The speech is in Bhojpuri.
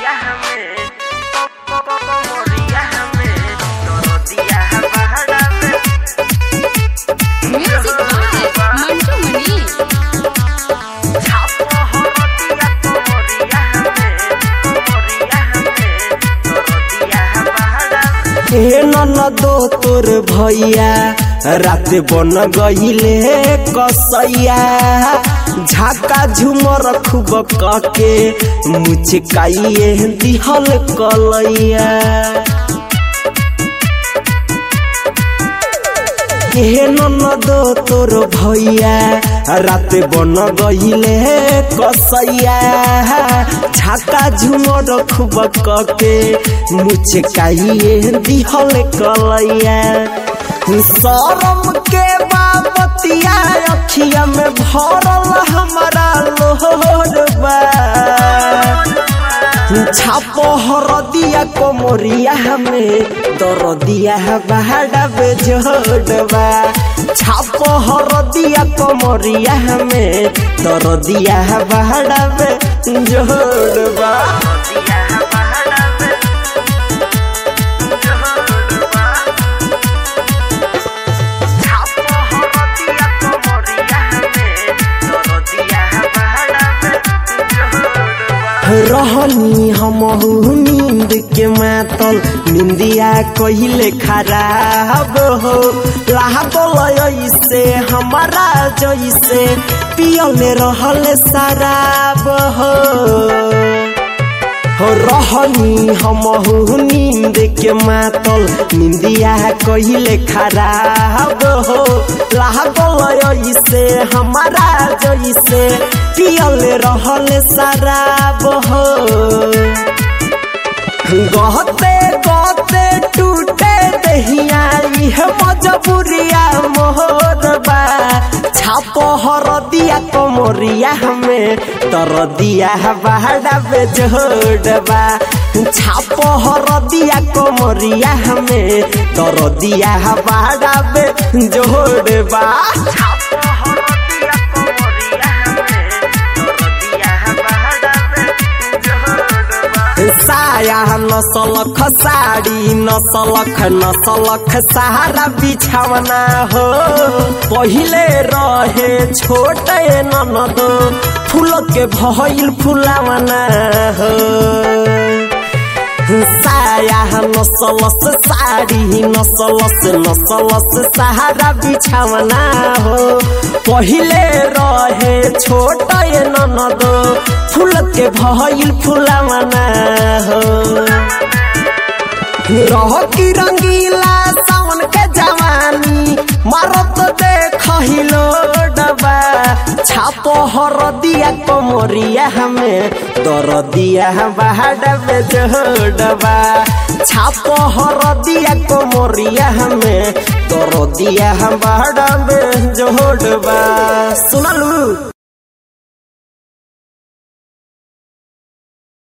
कोमरिया हमें कोमरिया हमें दरदिया बहरा में Music by Mantu Mani. छापो हरदिया कोमरिया हमें कोमरिया हमें दरदिया बहरा में हे ननदो तोर भैया रात बन गईले कसैया झाका झुमर खूब कके मुचकाइए दिहल कलैया हे ननदो तोर भैया रात बन गईले कसैया झाका झुमर खूब कके मुचकाइए दिहल कलैया शरम के बाबतिया अखिया में भरल हमारा लोहरबा छापो हरदिया कोमरिया हमें दरदिया बहाड़ा बेजोड़बा छापो हरदिया कोमरिया हमें दरदिया बहाड़ा बेजोड़बा दरदिया बहरा में जोड़बा छापो हरदिया कोमरिया हमें दरदिया बहरा में जोड़बा रहनी हम नींद के मातल निंदिया कहिले खराब हो लागल ऐसे हमारा जैसे पियले रहल शराब हो हो रहनी हम नींद के मातल निंदिया कहिले खराब हो लागल ऐसे हमारा जैसे पियल रहल शराब हो गहते गहते टूटे दहिया इह मजबूरिया मोहरबा छाप हरदिया कमरिया हमें तरदिया बहाड़ा बेजोड़बा छाप हरदिया कमरिया हमें तरदिया बहाड़ा बेजोड़बा छापो हरदिया कोमरिया हमें दरदिया बहरा में जोड़बा साया नसलख साड़ी नसलख नसलख सहारा बिछावना हो पहिले रहे छोटे ननद फूल के भइल फुलावना हो साया नसलस साड़ी नसलस नसलस सहारा बिछावना हो पहिले रहे छोट ननद फूल के भइल फुलावना हो रह की रंगीला सावन के जवानी मारत देखिलो डबा छापो हरदिया कमरिया हमें दरदिया बहाड़ा बेजोड़बा छापो हरदिया कमरिया हमें दरदिया बहाड़ा बेजोड़बा सुनलू